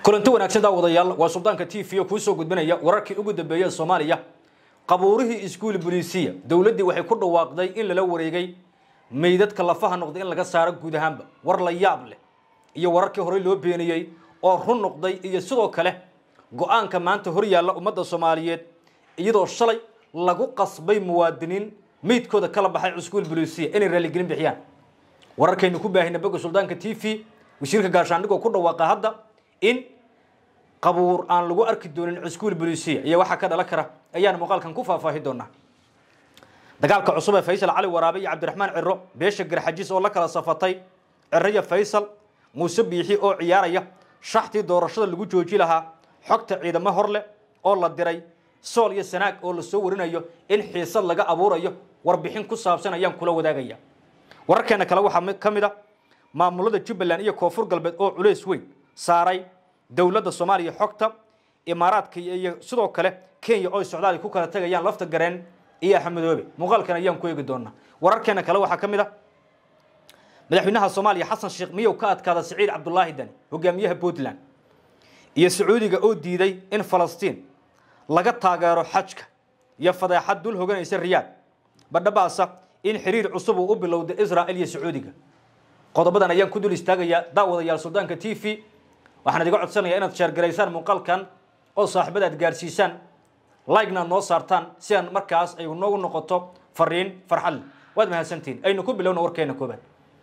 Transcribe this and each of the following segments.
kulanti wanaagsan daawadayaal waa suldaanka t v kuu soo gudbinaya wararkii ugu dambeeyey soomaaliya qabuurihii iskuul boliisiya dowladdii waxay ku dhawaaqday in lala wareegay meydadka lafaha noqday in laga saaro guud ahaanba war la yaab leh iyo wararkii horey loo beeniyey oo run noqday iyo sidoo kale go-aanka maanta hor yaalla ummadda soomaaliyeed iyadoo shalay lagu qasbay muwaadiniin meydkooda kala baxay iskuul boliisiya inay raaligelin bixiyaan wararkaynu ku baahina boga suldaanka t v wasiirka gaashaandhigoo ku dhawaaqa hadda in qabuur aan lagu arki doonin iskuul boliisiya iyo waxaa ka dhalan kara ayaan muuqaalkan ku faahfaahi doonaa dagaalka cusub ee faysal cali waraabe iyo cabdiraxmaan ciro beesha garxajis oo la kala safatay ciro iyo faysal muuse biixi oo ciyaaraya shaxtii doorashada lagu jooji lahaa xogta ciidamo horleh oo la diray sool iyo sanaag oo lasoo warinayo in xiisad laga abuurayo warbixin ku saabsan ayaan kula wadaagaya wararkeena kale waxaa ka mid a maamulada jubbaland iyo koonfur galbeed oo culays weyn saaray dowladda soomaaliya xogta imaaraadka iyo sidoo kale kenya oo socdaal ku kala tegayaan lafta gareen iyo axmedoobe muuqaalkan ayaan ku eegi doonaa wararkeena kale waxaa ka mid a madaxweynaha soomaaliya xasan sheekh miyow ka adkaada siciid cabdulaahi dani hogaamiyaha puntland iyo sacuudiga oo diiday in falastiin laga taageero xajka iyo fadeexad dul hoganaysa riyaad badhabaasa in xiriir cusub uu u bilowday israel iyo sacuudiga qodobadan ayaan ku dul istaagayaa daawadayaal suldaanka t v waxaan idiga codsanayaa inaad sheergaraysaan muuqaalkan oo saaxiibada aad gaarsiisaan like-na noo saartaan si aan markaas ay noogu noqoto fariin farxad leh waad mahadsantihin aynu ku bilowna warkeena koobaad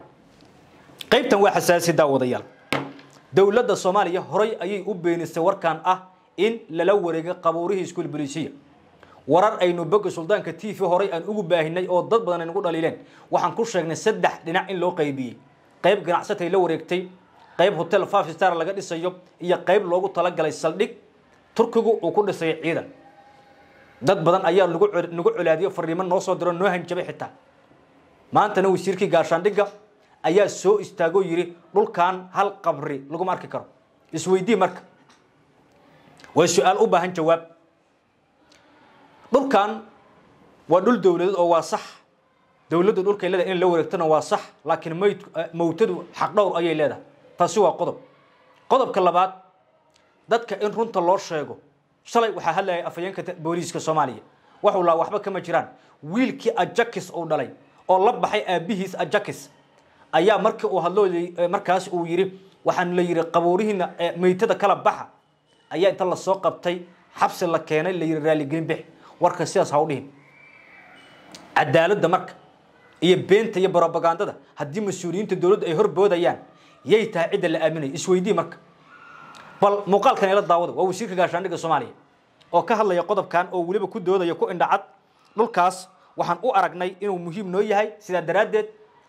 qaybtan waa xasaasi daawadayaal dowladda soomaaliya horay ayay u beenisay warkan ah in lala wareegay qabuurihii iskuul bolisiya warar aynu boga suldaanka t v horay aan ugu baahinay oo dad badan aynugu dhaliileen waxaan ku sheegnay saddex dhinac in loo qaybiyey qayb ganacsatay la wareegtay qayb hotel five star laga dhisayo iyo qayb loogu talagalay saldhig turkigu uu ku dhisay ciidan dad badan ayaa nagu nagu colaadiyo fariimo noo soo diro noo hanjabay xitaa maantana wasiirkii gaashaandhigga ayaa soo istaagoo yidhi dhulkan hal qabri laguma arki karo isweydii marka waa su-aal u baahan jawaab dhulkan waa dhul dowladeed oo waa sax dowladdu dhulkay leedahay in la wareegtona waa sax laakiin mayd mawtadu xaq dhowr ayay leedahay taasi waa qodob qodobka labaad dadka in runta loo sheego shalay waxaa hadlayay afhayeenka booliiska soomaaliya waxuu lahaa waxba kama jiraan wiilkii ajakis uu dhalay oo la baxay aabihiis ajakis ayaa markii uu hadloo markaas uu yidhi waxaan la yidhi qabuurihiina meytada kala baxa ayaa inta lasoo qabtay xabsi la keenay la yidhi raaligelin bix warka sidaas ha u dhihin cadaaladda marka iyo beenta iyo brobagandada haddii mas-uuliyiinta dowladdu ay horboodayaan yay tahay cidda la aaminaya isweydii marka bal muuqaalkan ila daawada waa wasiirka gaashaandhigga soomaaliya oo ka hadlaya qodobkan oo weliba ku doodaya ku indhacad dhulkaas waxaan u aragnay inuu muhiim noo yahay sidaa daraaddeed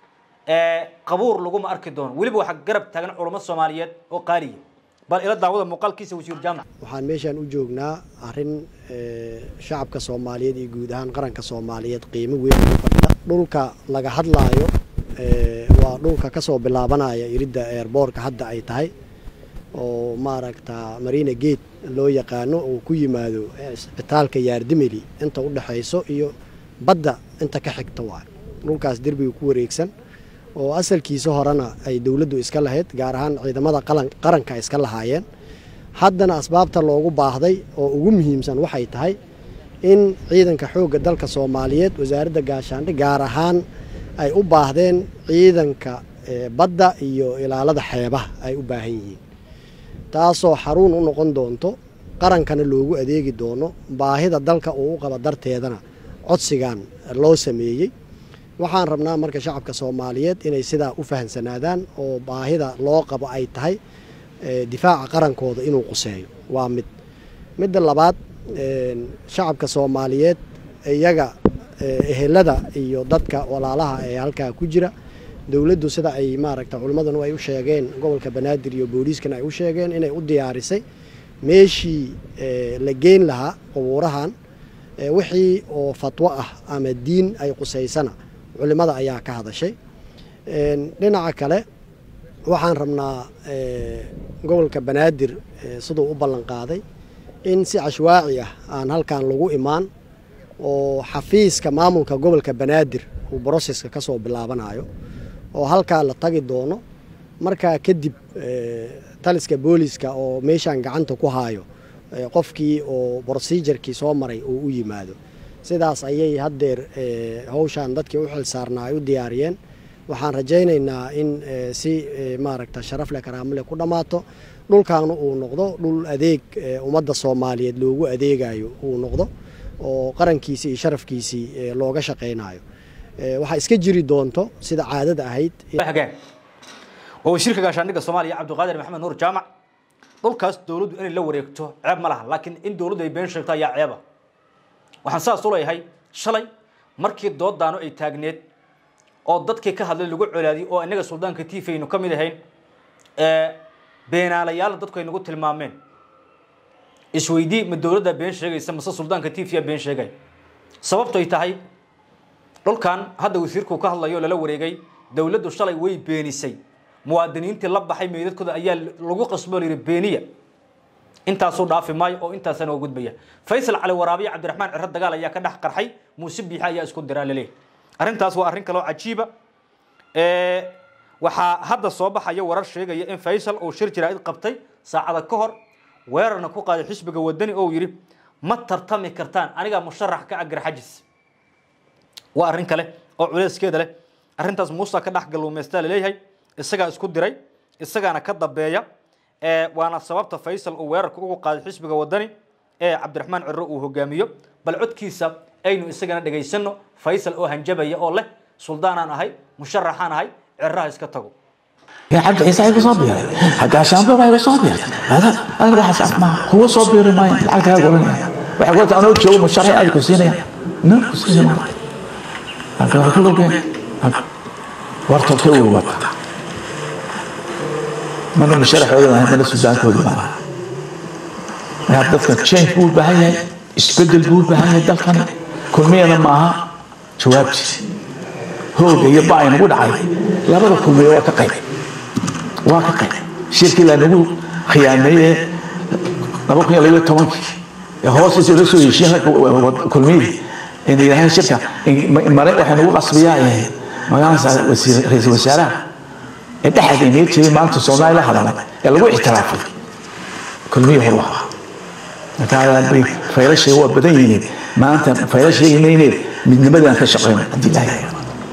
qabuur laguma arki doono weliba waxaa garab taagan culamo soomaaliyeed oo qaaliya bal ila daawada muuqaalkiisa wasiir jaamac waxaan meeshaan u joognaa arrin shacabka soomaaliyeed iyo guud ahaan qaranka soomaaliyeed qiimo weyn ugu fadhida dhulka laga hadlaayo waa dhulka kasoo bilaabanaya iridda eerboorka hadda ay tahay oo maaragta marina gate loo yaqaano uu ku yimaado isbitaalka yaardimeli inta u dhexayso iyo badda inta ka xigta waay dhulkaas derbiga ku wareegsan oo asalkiisa horena ay dowladdu iska lahayd gaar ahaan ciidamada qaranka iska lahaayeen haddana asbaabta loogu baahday oo ugu muhiimsan waxay tahay in ciidanka xoogga dalka soomaaliyeed wasaaradda gaashaandhig gaar ahaan ay u baahdeen ciidanka badda iyo ilaalada xeebaha ay u baahan yihiin taasoo xaruun u noqon doonto qarankana loogu adeegi doono baahida dalka uu u qabo darteedana codsigan loo sameeyey waxaan rabnaa marka shacabka soomaaliyeed inay sidaa u fahamsanaadaan oo baahida loo qabo ay tahay difaaca qarankooda inuu quseeyo waa mid midda labaad shacabka soomaaliyeed iyaga ehelada iyo dadka walaalaha ee halkaa ku jira dowladdu sida ay maaragta culimmadanu ay u sheegeen gobolka banaadir iyo booliiskana ay u sheegeen inay u diyaarisay meeshii la geyn lahaa qubuurahan wixii oo fatwo ah ama diin ay qusaysana culimada ayaa ka hadashay dhinaca kale waxaan rabnaa gobolka banaadir siduu u ballan qaaday in si cashwaaci ah aan halkan lagu imaan oo xafiiska maamulka gobolka banaadir uu broseska ka soo bilaabanayo oo halkaa la tagi doono markaa kadib taliska booliska oo meeshaan gacanta ku haayo qofkii oo brosejarkii soo maray uu u yimaado sidaas ayay haddeer hawshaan dadkii u xil saarnaa ay u diyaariyeen waxaan rajaynaynaa in si maaragta sharaf leh karaamo leh ku dhammaato dhulkaana uu noqdo dhul adeeg ummadda soomaaliyeed loogu adeegayo uu noqdo oo qarankiisii iyo sharafkiisii looga shaqaynayo waxaa iska jiri doonto sida caadada ahayd waa wasiirka gaashaandhigga soomaaliya cabdiqaadir maxamed nuur jaamac dhulkaas dowladdu inay la wareegto ceeb ma laha laakiin in dowladdu ay been sheegto ayaa ceeba waxaan saas u leeyahay shalay markii doodaano ay taagneed oo dadkii ka hadlay lagu colaadiyey oo innaga suldaanka tiifi aynu ka mid ahayn beenaalayaal dadku ay nagu tilmaameen isweydii ma dowladda been sheegaysa mase suldaanka tiifiya been sheegay sababto ay tahay dhulkan hadda wasiirku ka hadlayo lala wareegay dowladdu shalay way beenisay muwaadiniintii la baxay meydadkooda ayaa lagu qasbo la yidhi beeniya intaasuu dhaafi maayo oo intaasana waa gudbaya faysal cali waraabiye cabdiraxmaan ciro dagaal ayaa ka dhex qarxay muuse biixe ayaa isku diraa laleeyahy arrintaas waa arrin kaloo cajiiba waxaa hadda soo baxaya warar sheegaya in faysal uu shir jaraa'id qabtay saacada ka hor weerarna ku qaaday xisbiga wadani oo yidhi ma tartami kartaan anigaa musharax ka agar xajis waa arrin kale oo culeyskeeda leh arrintaas muuse ka dhex galuumaystaa laleeyahay isagaa isku diray isagaana ka dambeeya waana sababta faysal uu weerarka ugu qaaday xisbiga wadani ee cabdiraxmaan ciro uu hogaamiyo bal codkiisa aynu isagana dhegaysano faysal oo hanjabaya oo leh suldaanaan ahay musharaxaan ahay ciraha iska tago يا عبد عيسى هيك صابر حتى عشان بابا هيك صابر هذا انا راح اسمع ما هو صابر ما العقد هذا قولنا waxay qolta anoo joogo musharax aad ku siinaya no ku siinaya halka waxa loo been warta ka uu wata mana musharaxooda ah mana sudaankooda ma aha dadka change buu baahan yahay isbedel buu baahan yahay dalkan kulmiyana maaha jawaabti hooga iyo baa inagu dhacay labada kulmiye waa ka qayb waa ka qayb shirkii lanagu khiyaameeye laba kun iyo labaiyo tobankii ee hoostiisa la soo heshiin kulmiyadii in yidhaaheen shirka mare waxay nagu qasbiyaa magaalasa ra-iisul wasaaraha ee dhexda inaga jiray maanta soomaali la hadalay ee lagu ixtiraafay kulmiyii hor waa markaa faylashay waa badan yihiin maanta faylashaynayne midnimadaan ka shaqeyno haddii ilaahay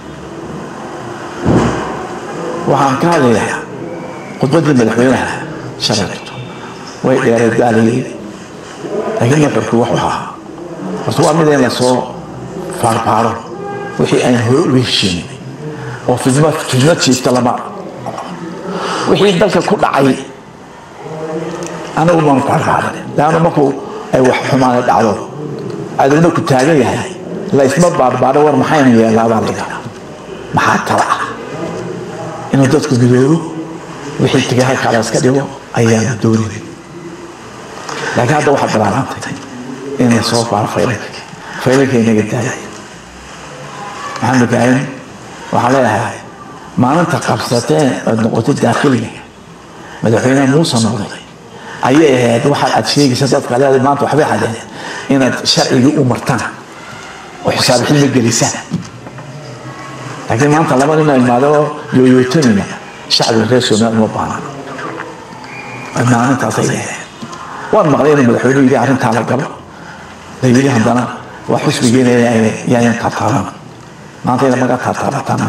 waxaan ka hadlayaa khudbaddii madaxweynaha shalayto way dheereed gaalayay laakiin nuxurku wuxuu ahaa horta waa mid in lasoo faarfaaro wixii aan hore uga heshiinay oo fidma fidma jiifta lama wixii dalka ku dhacay anagu maanu faarfaarin laanna markuu ay wax xumaana dhacdo cadowna ku taagan yahay la isma baarbaaro war maxayna yeelaabaa la yidhahdaa maxaa tala ah inuu dadku midoobo wixii tegay halkaa la iska dhigo ayaanu doonin laakiin hadda waxaad bilaabantay in la soo baaro faylalka faylalka inaga daaya maxamed ibraahim waxaan leeyahay maalinta qabsateen ood noqotay daakhiliga madaxweyne muuse noqday ayay ahayd waxaad aad sheegaysa dadka leedahay maanta waxbay hadeen inaad sharcigii u martaan oo xisaab xilmi gelisaan laakiin maanta laba nin oo imaado yooyootanina shacbiga reer somaliland uma baahna maalintaasay leedahay waan maqlay inuu madaxweynuhu yidhi arrintaa la galo la yidhi haddana waa xusbigeena yaayan taabtaaban maanta ina maga taabtaabataan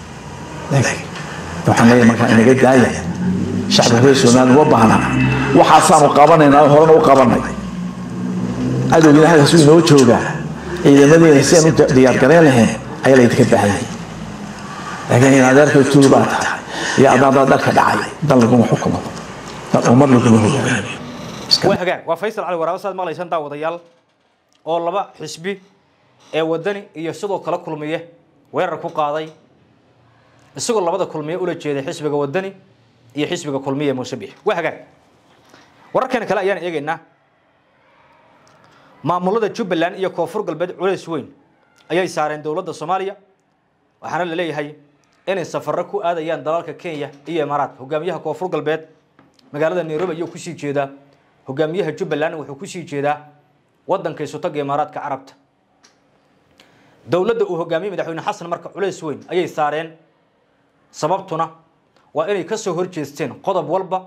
waxaan leeyahay markaa inaga daaya shacbiga reer somaliland uma baahna waxaasaanu qabanaynaa horena u qabanay cadowgiina halkaasuu inoo joogaa ciidamadeena si aan u diyaargarayn lahayn ayaa laydinka baahan yahay laakiin in adeerka tuul baa tahay iyo adaada dharka dhacay dal laguma xukumo dal ummad laguma hogaamiyo waa hagaag waa faysal cali waraabo saad maqlaysaan daawadayaal oo laba xisbi ee wadani iyo sidoo kale kulmiye weerar ku qaaday isagoo labada kulmiye ula jeeday xisbiga wadani iyo xisbiga kulmiye muuse bix waa hagaag wararkan kale ayaan eegaynaa maamulada jubbaland iyo koonfur galbeed culays weyn ayay saareen dowladda soomaaliya waxaana la leeyahay inay safarro ku aadayaan dalalka kenya iyo imaaraat hogaamiyaha koonfur galbeed magaalada nairobi ayuu kusii jeedaa hogaamiyaha jubbaland wuxuu kusii jeedaa wadanka isutaga imaaraadka carabta dowladda uu hogaamiyey madaxweyne xasan marka culays weyn ayay saareen sababtuna waa inay kasoo horjeesteen qodob walba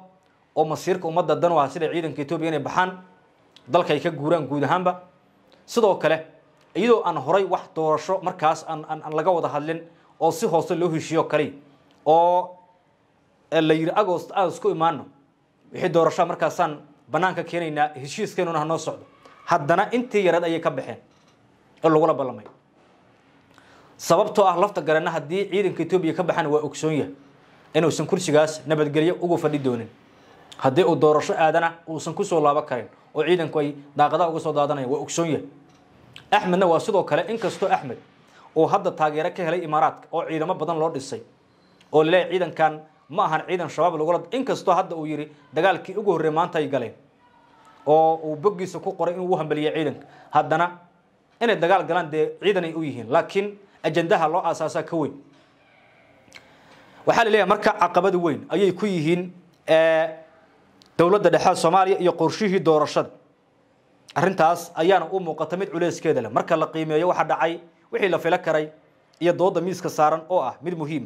oo masiirka ummadda dan u ah sida ciidanka etoobiya inay baxaan dalka ay ka guuraan guud ahaanba sidoo kale iyadoo aan horay wax doorasho markaas aan aan laga wada hadlin oo si hoose loo heshiiyo kaliya oo la yidhi agost aan isku imaano wixii doorashaa markaasaan banaanka keenaynaa heshiiskeenuna hanoo socdo haddana intii yareed ayay ka baxeen oo lagula ballamay sababtoo ah lafta garana haddii ciidanka etoobiya ka baxaan waa ogsoon yahay inuusan kursigaas nabadgelyo ugu fadhi doonin haddii uu doorasho aadana uusan kusoo laabo karin oo ciidanku ay daaqadaha uga soo daadanaya waa ogsoon yahay axmedna waa sidoo kale inkastoo axmed uu hadda taageero ka helay imaaraadka oo ciidamo badan loo dhisay oo laleeyahy ciidankan ma ahan ciidan shabaab lagula inkastoo hadda uu yidhi dagaalkii ugu horrey maanta ay galeen oo uu boggiisa ku qoray inuu u hambeliyay ciidanka haddana inay dagaal galaan dee ciidan ay u yihiin laakiin ajandaha loo aasaasaa ka weyn waxaa la leeyahay marka caqabada weyn ayay ku yihiin dowladda dhexe soomaaliya iyo qorshihii doorashada arrintaas ayaana u muuqata mid culeyskeeda leh marka la qiimeeyo waxa dhacay wixii la filo karay iyo dooda miiska saaran oo ah mid muhiima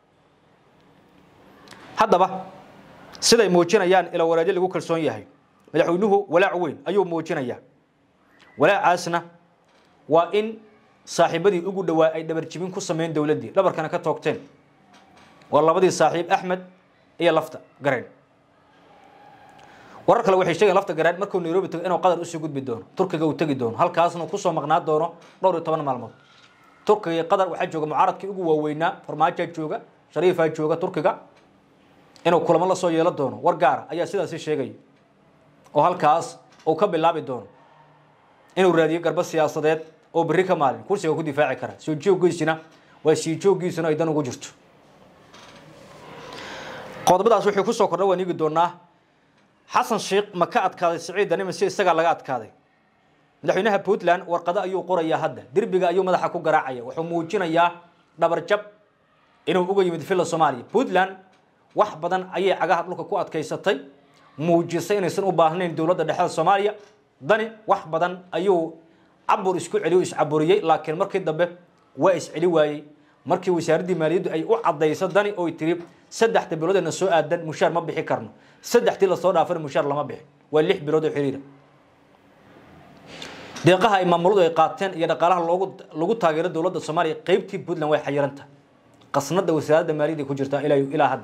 haddaba siday muujinayaan ila waraadyo lagu kalsoon yahay madaxweynuhu walaac weyn ayuu muujinayaa walaacaasna waa in saaxiibadii ugu dhowaa ay dhabarjibin ku sameyn dowladdii dhabarkana ka toogteen waa labadii saaxiib axmed iyo lafta gareen warar kale waxay sheegeen lafta gareen markuu nairobi tago inuu qatar usii gudbi doono turkiga uu tegi doono halkaasna kusoo maqnaa doono dhowr iyo toban maalmood turkiga iyo qatar waxaa jooga mucaaradkii ugu waaweynaa farmaajaa jooga shariifaa jooga turkiga inuu kulamo la soo yeelo doono war gaara ayaa sidaasi sheegaya oo halkaas uu ka bilaabi doono inuu raadiyo garbo siyaasadeed oo berri ka maalin kursiga ku difaaci kara soo jooggiisina waa sii jooggiisuna ay dan ugu jirto qodobadaas wuxuu kusoo kordha waan eegi doonaa xasan sheikh ma ka adkaaday siciid danima si isagaa laga adkaaday madaxweynaha puntland warqado ayuu qorayaa hadda derbiga ayuu madaxa ku garaacaya wuxuu muujinayaa dhabarjab inuu uga yimid villa soomaaliya puntland wax badan ayay cagaha dhulka ku adkaysatay muujisay inaysan u baahnayn dowladda dhexda soomaaliya dani wax badan ayuu cabur isku celiyo iscaburiyey laakiin markii dambe waa isceli waayey markii wasaaraddii maaliyaddu ay u cadayso dani oy tiri saddexda biloodena soo aadan mushaar ma bixi karno saddextii lasoo dhaafana mushaar lama bixin waa lix bilood oo xiriira deeqaha ay maamuladu ay qaateen iyo dhaqaalaha loogu lagu taageero dowladda soomaaliya qeybtii puntland way xayiranta qasnada wasaaradda maaliyadda ku jirtaa ilaa ilaa hadda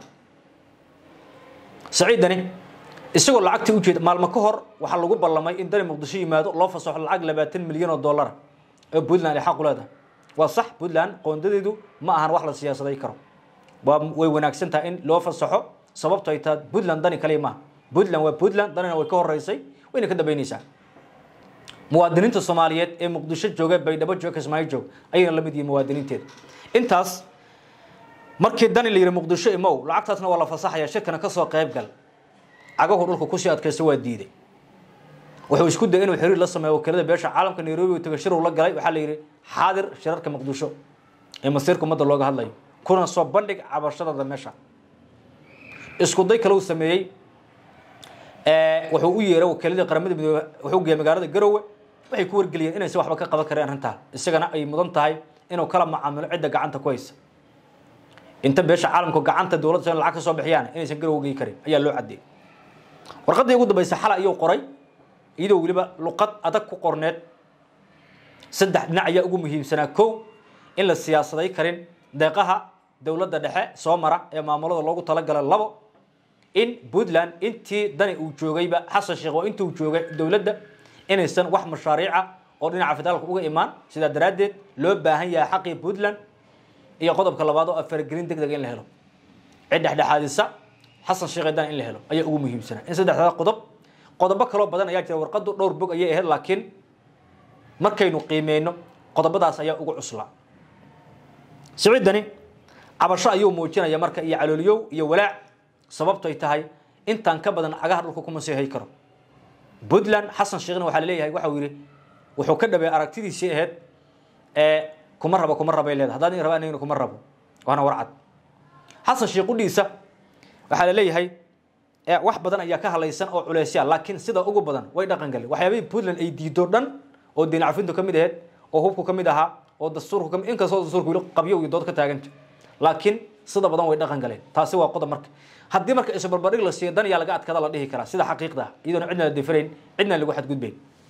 saciidani isagoo lacagtii u jeeda maalmo ka hor waxaa lagu ballamay in dani muqdisho yimaado loo fasaxo lacag labaatan milyan oo dollara oo puntland ay xaq u leedahay waa sax puntland qoondadeedu ma ahan wax la siyaasaday karo waa way wanaagsan tahay in loo fasaxo sababto ay tahay puntland dani kaliya maaha puntland waa puntland danina way ka horeysay wayna ka dambeyneysaa muwaadiniinta soomaaliyeed ee muqdisho jooga baydhabo jooga kismaayo joog ayayna la mid yihiin muwaadiniinteeda intaas markii dani la yidhi muqdisho imow lacagtaasna waa la fasaxaya shirkana kasoo qayb gal cagahu dhulka kusii adkaysta waa diiday wuxuu isku dayay inuu xiriir la sameeyo wakiilada beesha caalamka nairobi uu taga shir uu la galay waxaa la yidhi xaadir shirarka muqdisho ee masiirka ummadda looga hadlayo kuna soo bandhig cabashadada meesha isku day kale uu sameeyey wuxuu u yeeray wakiiladii qaramada midoobe wuxuu geeyay magaalada garowe waxay ku wargeliyeen inaysan waxba ka qaban kareen arrintaa isagana ay mudan tahay inuu kala macaamilo cidda gacanta ku haysa inta beesha caalamku gacanta dowladda in lacag ka soo bixiyaan inaysan garowe gey karin ayaa loo cadeeyey warqaddii ugu dambaysa xala ayuu qoray iyadoo weliba luqad adag ku qorneed saddex dhinac ayaa ugu muhiimsanaa kow in la siyaasaday karin deeqaha dowladda dhexe soo mara ee maamulada loogu talagalay labo in puntland intii dani uu joogayba xasan sheekh oo intii uu joogay dowladda inaysan wax mashaariica oo dhinaca federaalka uga imaan sidaa daraaddeed loo baahan yahay xaqii puntland iyo qodobka labaad oo afaragelin deg deg in la helo cid dhexdhexaadisa xasan sheekh dani in la helo ayaa ugu muhiimsanaa in saddexdaa qodob qodobo kaloo badan ayaa jira warqadu dhowr bog ayay ahayd laakiin markaynu qiimeyno qodobadaas ayaa ugu cuslaa siciidani cabasho ayuu muujinaya marka iyo calooliyow iyo walaac sababto ay tahay intaan ka badan cagaha dhulka kuma sii hay karo puntland xasan sheekhna waxaa laleeyahay waxa uu yidhi wuxuu ka dhabeey aragtidiisii ahayd ee kuma rabo kuma rabay leedahay haddaan raba anagina kuma rabo waana warcad xasan sheekh udhiisa waxaa laleeyahay wax badan ayaa ka halaysan oo culeysya laakiin sida ugu badan way dhaqan galeen waxyaabihii puntland ay diido dhan oo diin cafintu ka mid ahayd oo hubku ka mid ahaa oo dastuurku kamid inkastoo dastuurku weli qabyo iyo dood ka taaganta laakiin sida badan way dhaqan galeen taasi waa qodob marka haddii marka isbarbardhig la siiyo dan yaa laga adkaada la dhihi karaa sida xaqiiqda ah iyadoona cidna la difirayn cidna lagu xadgudbayn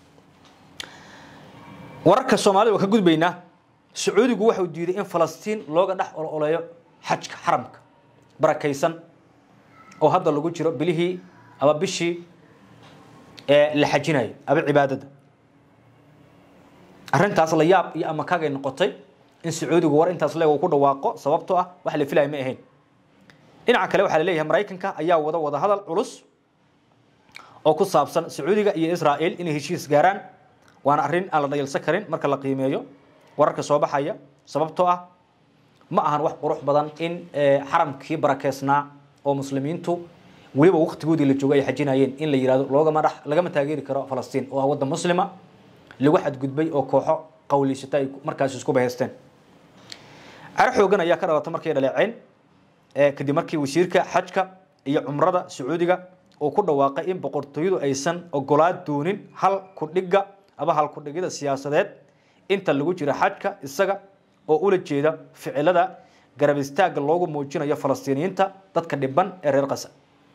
wararka soomaalida waa ka gudbaynaa sacuudigu waxau diiday in falastiin looga dhex ololeeyo xajka xaramka barakaysan oo hadda lagu jiro bilihii ama bishii ee la xajinayo aba cibaadada arrintaas la yaab iyo amakagay noqotay in sacuudigu war intaas leeg uu ku dhawaaqo sababtoo ah wax la filaya ma ahayn dhinaca kale waxaa la leeyahay maraykanka ayaa wada wada hadal culus oo ku saabsan sacuudiga iyo israa'il inay heshiis gaaraan waana arrin aan la dhayalsan karin marka la qiimeeyo wararka soo baxaya sababtoo ah ma ahan wax qurux badan in xaramkii barakeysnaa oo muslimiintu weliba waqtigoodii la joogo ay xajinayeen in la yihahdo loogama dhex lagama taageeri karo falastiin oo ah waddan muslima lagu xadgudbay oo kooxo qawliysata ay markaas isku bahaysteen caro xoogan ayaa ka dhalata markay dhaleeceen kadib markii wasiirka xajka iyo cumrada sacuudiga uu ku dhawaaqay in boqortooyadu aysan ogolaa doonin hal kudhiga aba hal kudhigida siyaasadeed inta lagu jira xajka isaga oo ula jeeda ficilada garab istaagga loogu muujinayo falastiiniyiinta dadka dhiban ee reer qasa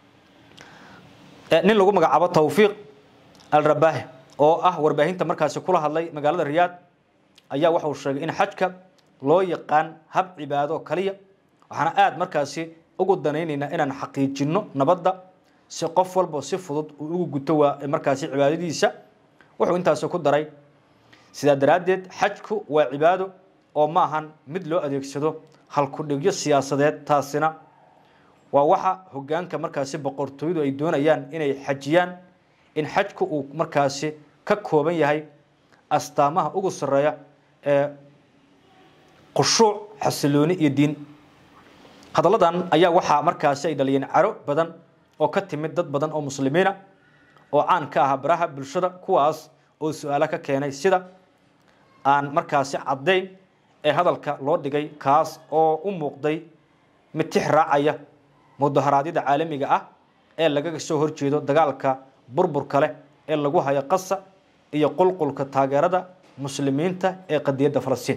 nin lagu magacaabo tawfiiq al rabaahi oo ah warbaahinta markaasi kula hadlay magaalada riyaad ayaa waxauu sheegay in xajka loo yaqaan hab cibaado kaliya waxaana aada markaasi ugu danaynaynaa inaan xaqiijinno nabadda si qof walba si fudud uu ugu guto waa markaasi cibaadadiisa wuxuu intaasi ku daray sidaa daraaddeed xajku waa cibaado oo ma ahan mid loo adeegsado halkudhigyo siyaasadeed taasina waa waxa hogaanka markaasi boqortooyadu ay doonayaan inay xajiyaan in xajku uu markaasi ka kooban yahay astaamaha ugu sarreeya ee khushuuc xasilooni iyo diin hadalladan ayaa waxaa markaasi ay dhaliyeen caro badan oo ka timid dad badan oo muslimiina oo caan ka ahaa baraha bulshada kuwaas oo su-aalo ka keenay sida aan markaasi caddayn ee hadalka loo dhigay kaas oo u muuqday mid tix raacaya mudaharaadyada caalamiga ah ee lagaga soo horjeedo dagaalka burburka leh ee lagu hayo qasa iyo qulqulka taageerada muslimiinta ee qadiyadda falastiin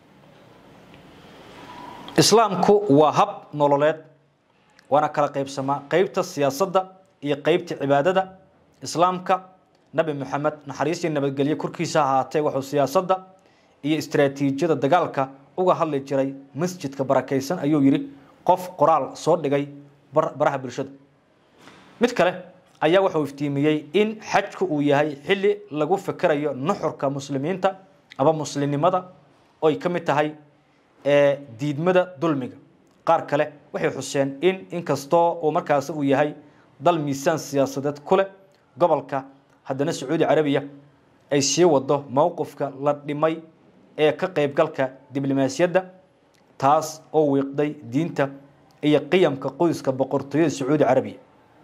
islaamku waa hab nololeed waana kala qaybsamaa qeybta siyaasadda iyo qeybta cibaadada islaamka nabi moxamed naxariistii nabadgelyo korkiisa ahaatee wuxuu siyaasadda iyo istaraatiijiyada dagaalka uga hadli jiray masjidka barakaysan ayuu yidhi qof qoraal soo dhigay baraha bulshada mid kale ayaa wuxuu iftiimiyey in xajku uu yahay xilli lagu fikerayo nuxurka muslimiinta aba muslimnimada oy ka mid tahay diidmada dulmiga qaar kale waxay xuseen in inkastoo uu markaasi uu yahay dal miisaan siyaasadeed ku leh gobolka haddana sacuudi carabiya ay sii wado mowqifka la dhimay ee ka qaybgalka diblomaasiyadda taas oo wiiqday diinta iyo qiyamka qoyska boqortooyada sacuudi carabiya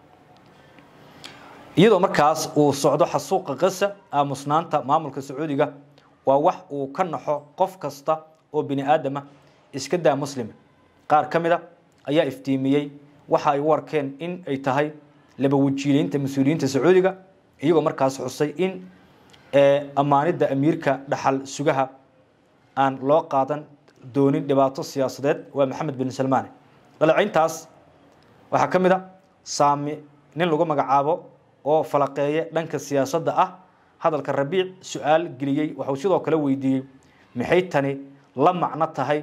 iyadoo markaas uu socdo xasuuqa qasa aamusnaanta maamulka sacuudiga waa wax uu ka naxo qof kasta oo bini aadama iska daa muslima qaar ka mid a ayaa iftiimiyey waxa ay u arkeen in ay tahay laba wajiileynta mas-uuliyiinta sacuudiga iyagoo markaas xusay in ammaanidda amiirka dhaxal sugaha aan loo qaadan doonin dhibaato siyaasadeed waa maxamed bin salmaane dhalecayntaas waxaa ka mid a saami nin lagu magacaabo oo falaqeeye dhanka siyaasadda ah hadalka rabiic su-aal geliyey waxuu sidoo kale weydiiyey maxay tani la macno tahay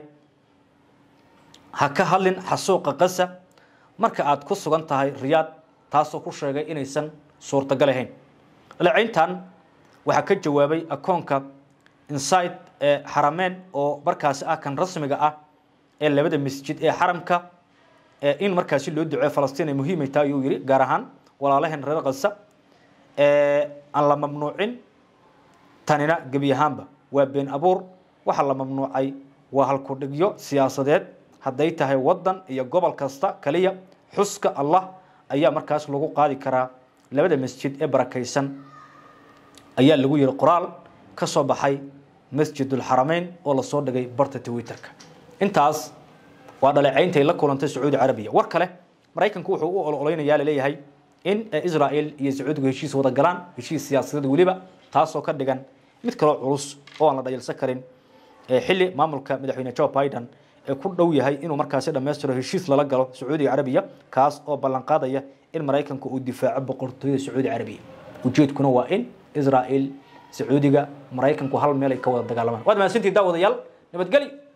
ha ka hadlin xasuuqa qasa marka aad ku sugan tahay riyaad taasoo ku sheegay inaysan suurtagal ahayn dhalecayntan waxaa ka jawaabay akoonka inside ee xarameen oo markaasi ah kan rasmiga ah ee labada masjid ee xaramka in markaasi loo duceeyo falastiin ay muhiimay tahay ayuu yihi gaar ahaan walaalaheen reer kasa aan la mamnuucin tanina gebi ahaanba waa been abuur waxa la mamnuucay waa halkudhigyo siyaasadeed hadday tahay wadan iyo gobol kasta kaliya xuska allah ayaa markaas lagu qaadi karaa labada masjid ee barakaysan ayaa lagu yihi qoraal ka soo baxay masjidulxarameyn oo lasoo dhigay barta twitterka intaas waa dhaleecayntay la kulantay sacuudi carabiya war kale maraykanku wuxuu u ololeynayaa laleeyahay in israel iyo sacuudigu heshiis wada galaan heshiis siyaasadeed weliba taasoo ka dhigan mid kaloo culus oo aan la dhayalsan karin xilli maamulka madaxweyne joe biden ku dhow yahay inuu markaasi dhammaystiro heshiis lala galo sacuudiga carabiya kaas oo ballanqaadaya in maraykanka uu difaaco boqortooyada sacuudi carabiya ujeedkuna waa in israel sacuudiga maraykanku hal meel ay ka wada dagaalamaan waad mahadsantihin daawadayaal nabadgelyo